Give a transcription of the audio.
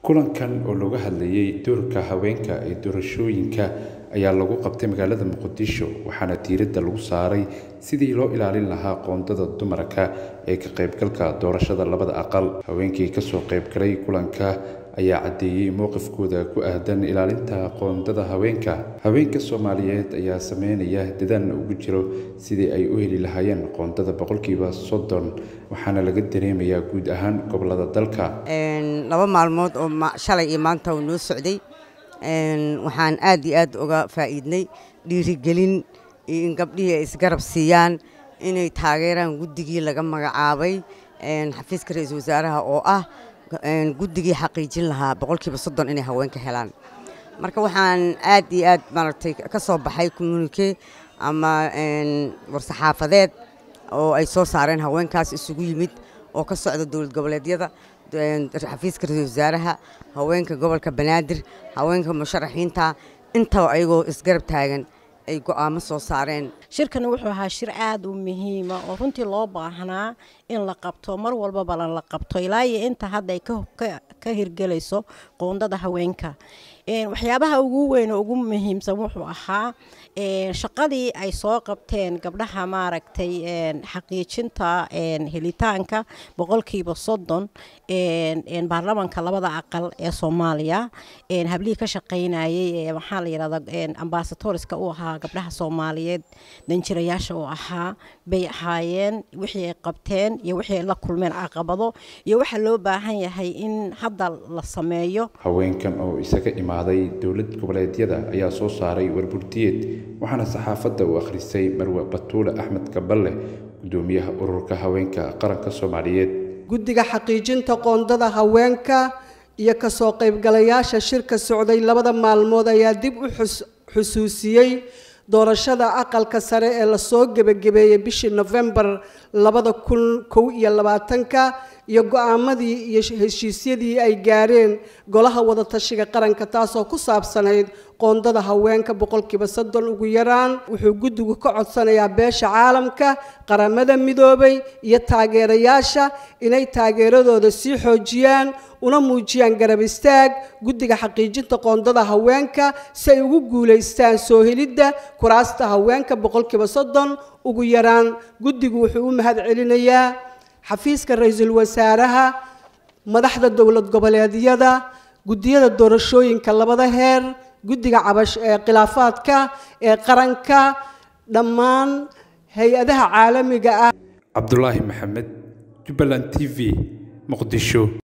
kulankan oo looga hadlayay doorka haweenka ee doorashooyinka ayaa lagu qabtay magaalada muqdisho waxaana diiradda lagu saaray sidii loo ilaalin lahaa qoondada dumarka ee ka qaybgalka doorashada labada aqal haweenkii kasoo qaybgalay kulanka ayaa caddeeyey mowqifkooda ku aadan ilaalinta qoondada haweenka haweenka soomaaliyeed ayaa sameynaya dadaal ugu jiro sidii ay u heli lahaayeen qoondada boqolkiiba soddon waxaana laga dareemayaa guud ahaan gobolada dalka laba maalmood oo shalay iyo maanta uu noo socday waxaan aad iyo aad uga faa'iidnay dhiirigelin iyo in gabdhihii ay isgarab siiyaan inay taageeraan guddigii laga magacaabay xafiiska ra-iisul wasaaraha oo ah guddigii xaqiijin lahaa boqolkiiba soddon inay haweenka helaan marka waxaan aad iyo aad maaragtay ka soo baxay communike ama war-saxaafadeed oo ay soo saareen haweenkaas isugu yimid oo ka socda dowlad goboleedyada xafiiska ra-iisul wasaaraha haweenka gobolka banaadir haweenka musharaxiinta intaba ayagoo isgarab taagan ay go'aamo soo saareen shirkani wuxuu ahaa shir aad u muhiima oo runtii loo baahnaa in la qabto mar walbabana la qabto ilaa iyo inta hadda ay ka hirgelayso qoondada haweenka waxyaabaha ugu weyn oo ugu muhiimsan wuxuu ahaa shaqadii ay soo qabteen gabdhaha maaragtay xaqiijinta helitaanka boqolkiiba soddon baarlamanka labada aqal ee soomaaliya hablihii ka shaqaynayay maxaa la yidhahda ambasatoriska u ahaa gabdhaha soomaaliyeed danjirayaasha u ahaa bay ahaayeen wixii ay qabteen iyo wixii ay la kulmeen caqabado iyo waxaa loo baahan yahay in hadda la sameeyo haweenkan oo isaga imaaday dowlad goboleedyada ayaa soo saaray warburtiyeed waxaana saxaafadda u akhrisay marwe batuule axmed kaballe gudoomiyaha ururka haweenka qaranka soomaaliyeed guddiga xaqiijinta qoondada haweenka iyo kasoo qaybgalayaasha shirka socday labada maalmood ayaa dib u xusuusiyey doorashada aqalka sare ee lasoo gebagabeeyey bishii nofembar labada kun kow iyo labaatanka iyo go-aamadii iyo heshiisyadii ay gaareen golaha wadatashiga qaranka taasoo ku saabsanayd qoondada haweenka boqolkiiba soddon ugu yaraan wuxuu guddigu ka codsanayaa beesha caalamka qaramada midoobay iyo taageerayaasha inay taageeradooda sii xoojiyaan una muujiyaan garab istaag guddiga xaqiijinta qoondada haweenka si ay ugu guulaystaan soo helidda kuraasta haweenka boqolkiiba soddon ugu yaraan guddigu wuxuu u mahad celinayaa xafiiska ra-iisul wasaaraha madaxda dowlad goboleedyada guddiyada doorashooyinka labada heer guddiga cabash ee khilaafaadka ee qaranka dhammaan hay-adaha caalamiga ah cabdulaahi maxamed jubbaland t v muqdisho